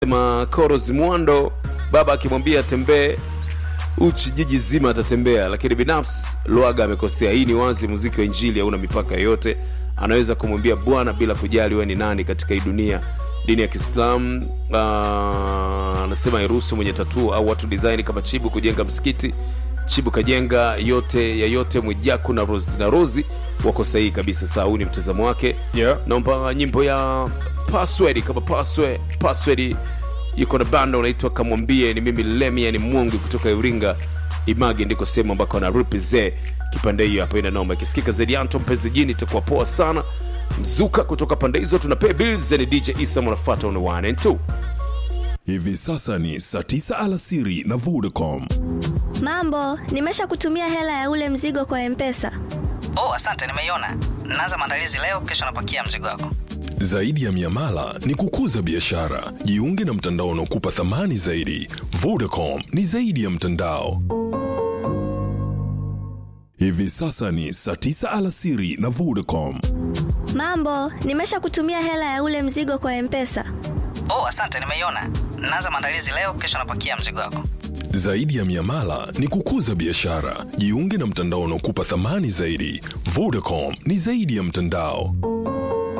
sema Koros Mwando, baba akimwambia atembee uchi jiji zima atatembea, lakini binafsi Lwaga amekosea. Hii ni wazi, muziki wa Injili hauna mipaka yoyote. Anaweza kumwambia Bwana bila kujali wewe ni nani katika hii dunia. Dini ya Kiislamu ah, anasema hairuhusu mwenye tatuu au watu design kama Chibu kujenga msikiti. Chibu kajenga yote ya yote, Mwijaku na Rozi na Rozi wako sahihi kabisa. Saa huu ni mtazamo wake Yeah. naomba nyimbo ya password kama password password yuko na banda unaitwa kamwambie ni mimi lemia ni mungu kutoka iringa imagi ndiko sehemu ambako ana represent kipande hiyo hapo ina noma ikisikika zaidi yanto mpenzi jini itakuwa poa sana mzuka kutoka pande hizo tuna pay bills ni dj isa mwanafata on 1 and 2 Hivi sasa ni saa tisa alasiri na Vodacom. Mambo, nimesha kutumia hela ya ule mzigo kwa Mpesa. Oh, asante, nimeiona. Naanza maandalizi leo, kesho napakia mzigo wako. Zaidi ya miamala ni kukuza biashara. Jiunge na mtandao unaokupa thamani zaidi. Vodacom ni zaidi ya mtandao. Hivi sasa ni saa tisa alasiri na Vodacom. Mambo, nimesha kutumia hela ya ule mzigo kwa Mpesa. Oh, asante, nimeiona. Naanza maandalizi leo, kesho napakia mzigo wako. Zaidi ya miamala ni kukuza biashara. Jiunge na mtandao unaokupa thamani zaidi. Vodacom ni zaidi ya mtandao.